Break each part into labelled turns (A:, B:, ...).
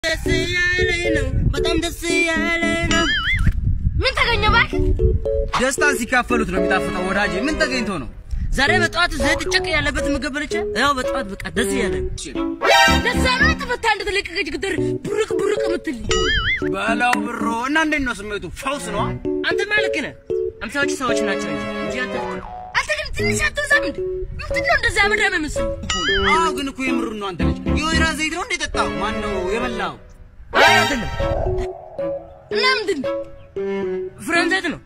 A: ደስ ያለኝ ነው በጣም ደስ ያለኝ ነው።
B: ምን ተገኘ እባክህ?
C: ደስታን ሲካፈሉት ነው የሚጣፍጠው ወዳጄ። ምን ተገኝቶ ነው?
A: ዛሬ በጠዋት ዘይት ጨቅ ያለበት ምግብ በልቼ ያው በጠዋት በቃ ደስ ያለኝ
B: ለዛ ነው የተፈታ እንደተለቀቀች ግድር ቡርቅ ቡርቅ የምትል
C: በላው ብሮ እና እንዴት ነው ስሜቱ? ፈውስ ነው?
A: አንተ ማለክ ነህ። አምሳዎች ሰዎች ናቸው እንጂ እንጂ አንተ
B: አንተ ግን ትንሽ አትብዛም እንዴ? ምንድን ነው እንደዛ ምድረ ምስል
C: አዎ፣ ግን እኮ የምሩን ነው። አንተ ልጅ የወይራ ዘይት ነው እንዴ ጠጣው? ማን ነው የበላው?
A: አይ አይደለም
B: እና ምንድን ነው?
A: ፍሬም ዘይት ነው።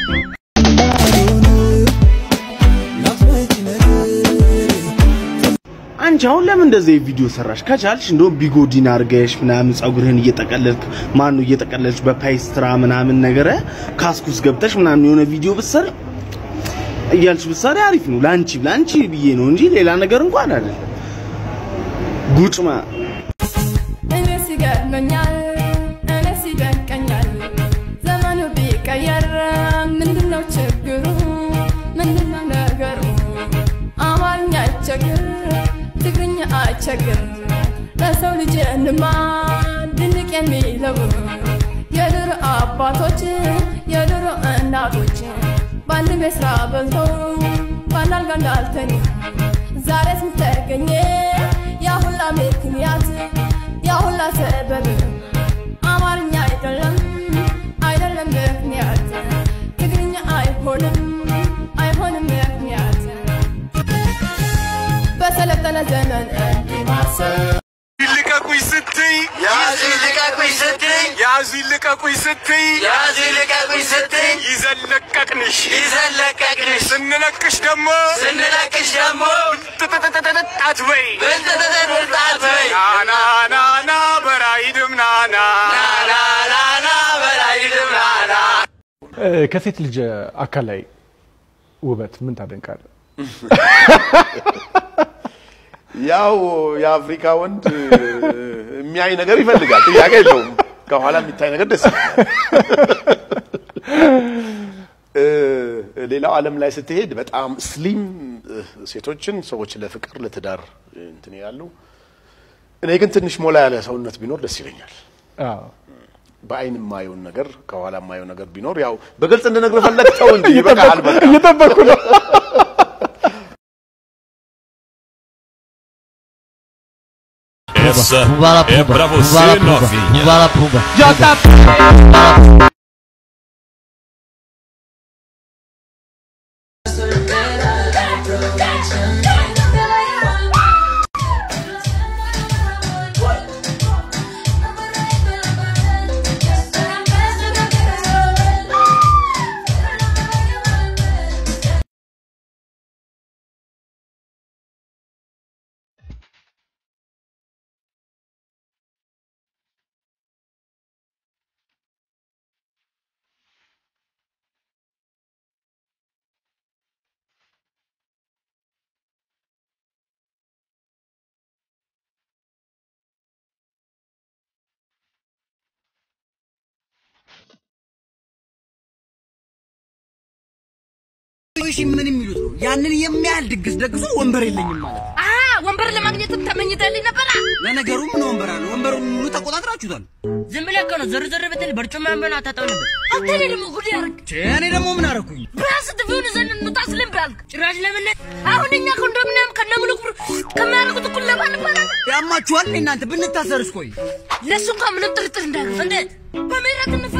D: አንቺ አሁን ለምን እንደዚህ ቪዲዮ ሰራሽ? ከቻልሽ እንደውም ቢጎዲን አድርገሽ ምናምን ፀጉርህን እየጠቀለልክ ማን ነው እየጠቀለልሽ በፓይስትራ ምናምን ነገር ካስኩስ ገብተሽ ምናምን የሆነ ቪዲዮ ብትሰሪ እያልሽ ብትሰሪ አሪፍ ነው። ላንቺ ላንቺ ብዬ ነው እንጂ ሌላ ነገር እንኳን አይደለም። ጉጭማ
E: እኔስ ይገርመኛል፣ እኔስ ይደንቀኛል። ዘመኑ ቢቀየር ምንድነው ችግሩ? ምንድነው ነገሩ? አማርኛ አይቸግር፣ ትግርኛ አይቸግር። ለሰው ልጅ እንማ ድንቅ የሚለው የድሮ አባቶች የድሮ እናቶች በአንድ ቤት ስራ በልተው በአንድ አልጋ እንዳልተኙ ዛሬስ ምን ተገኘ? ያ ሁላ ምክንያት ያ ሁላ ሰበብ አማርኛ አይደለም አይደለም ምክንያት ትግርኛ አይሆንም አይሆንም ምክንያት በሰለጠነ ዘመን እንዲህ ማሰብ
F: ልቀቁኝ ስትይ
G: ያዙ ልቀቁኝ ስትይ
F: ያዙ ልቀቁኝ ስትይ
G: ያዙ ልቀቁኝ ስትይ
F: ይዘን ለቀቅንሽ
G: ይዘን ለቀቅንሽ
F: ስንለቅሽ ደግሞ
G: ስንለቅሽ ደግሞ
F: ጥጥጥጥጥጣት በይ
G: ብልጥጥጥጥ ውጣት በይ
F: ናና ናና በራይድም ናና
G: ናናናና በላይ ድምናና
H: ከሴት ልጅ አካል ላይ ውበት ምን ታደንቃለህ?
I: ያው የአፍሪካ ወንድ የሚያይ ነገር ይፈልጋል፣ ጥያቄ የለውም። ከኋላ የሚታይ ነገር ደስ ይላል። እ፣ ሌላው ዓለም ላይ ስትሄድ በጣም ስሊም ሴቶችን ሰዎች ለፍቅር ለትዳር እንትን ያሉ፣ እኔ ግን ትንሽ ሞላ ያለ ሰውነት ቢኖር ደስ ይለኛል።
H: አዎ።
I: በአይን የማየውን ነገር ከኋላ የማየው ነገር ቢኖር ያው በግልጽ እንድነግርህ ፈለግ ተው እንጂ ይበቃል። በቃ
H: እየጠበኩ ነው።
J: Essa é pra você, novinha.
C: እሺ ምን የሚሉት ነው? ያንን የሚያህል ድግስ ደግሶ ወንበር የለኝም ማለት ነው።
B: አሀ ወንበር ለማግኘትም ተመኝተልኝ ነበራ።
C: ለነገሩ ምን ወንበር አለ? ወንበሩን ሙሉ ተቆጣጥራችሁታል።
A: ዝም ብለህ እኮ ነው ዘር ዘር ብትል በርጩማ ወንበር አታጣው ነበር።
B: አንተ እኔ ደግሞ ጉድ ያርግ
C: ቼ፣ እኔ ደግሞ ምን አረኩኝ?
B: ቢያንስ ትፊውን ዘን እንውጣ ስልም ባልክ ጭራሽ ለምን አሁን እኛ ኮንዶሚኒየም ከነሙሉ ክብር ከሚያደርጉት እኩል ለማን ይባላል?
C: ያማችኋል እናንተ ብንታሰርስ? ቆይ
B: ለእሱ እንኳን ምንም ጥርጥር እንዳያገፍ እንዴት በምህረት እንፈ